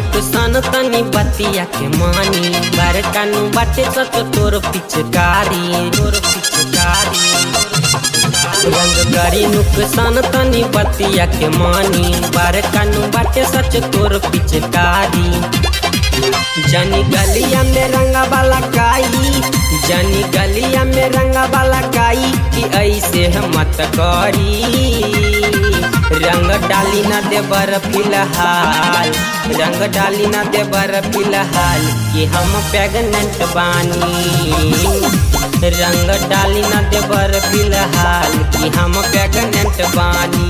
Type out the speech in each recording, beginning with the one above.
नुकसान तनी बतिया के मानी बरकानु बाटे सच तोर पिचकारी तोर पिचकारी रंग गरी नुकसान तनी बतिया के मानी बरकानु बाटे सच तोर पिचकारी जनी गलिया में रंगा वाला काई जनी गलिया में रंगा वाला काई कि ऐसे मत करी रंग डाली न देबर फिलहाल रंग डाली न देबर फिलहाल कि हम प्रेगनेंट बानी रंग डाली न देबर फिलहाल कि हम प्रेगनेंट बानी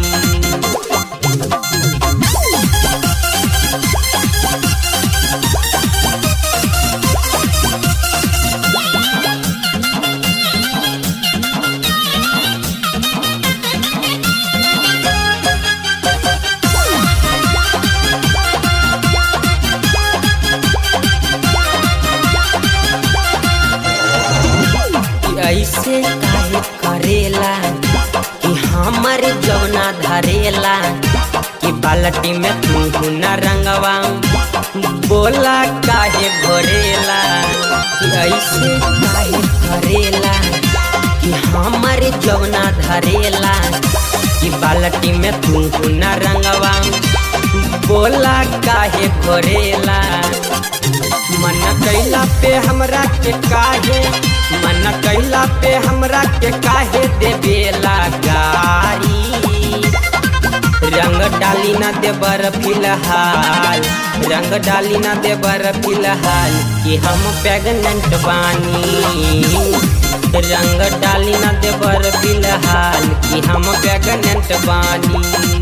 ऐसे काहे करेला कि हमर जौना धरेला कि बाल्टी में तू न रंगवा बोला काहे घोरेला कि ऐसे काहे करेला कि हमर जौना धरेला कि बाल्टी में तू न रंगवा बोला काहे घोरेला मन कैला पे हमरा के काहे मन कैला पे हमरा के काहे देवेला गारी रंग डाली न देबर फिलहाल रंग डाली न देबर फिलहाल कि हम प्रेगनेंट बानी रंग डाली न देबर फिलहाल कि हम प्रेगनेंट बानी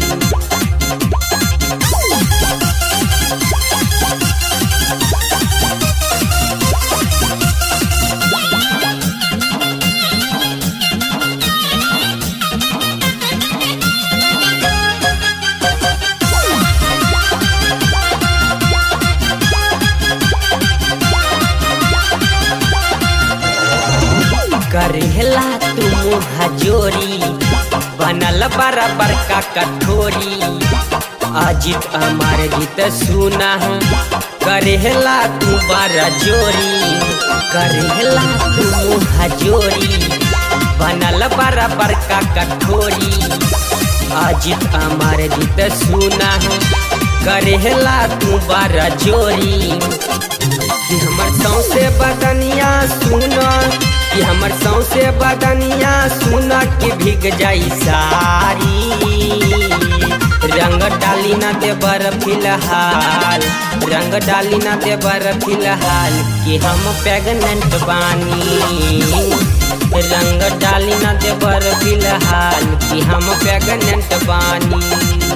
करेला तू हजोरी बनल बराबर का कठोरी अजित अमर गीत सुना करेला तू बड़ा जोरी करेला तू हजोरी बनल बराबर का कठोरी अजित अमर गीत सुना करेला तू बड़ा जोरी कि हमर सौसे बदनिया सुना कि हमर सौसे बदनिया सुना कि भीग जाई सारी रंग डाली न देबर फिलहाल रंग डाली न देबर फिलहाल कि हम प्रेगनेंट बानी रंग डाली न देबर फिलहाल कि हम प्रेगनेंट बानी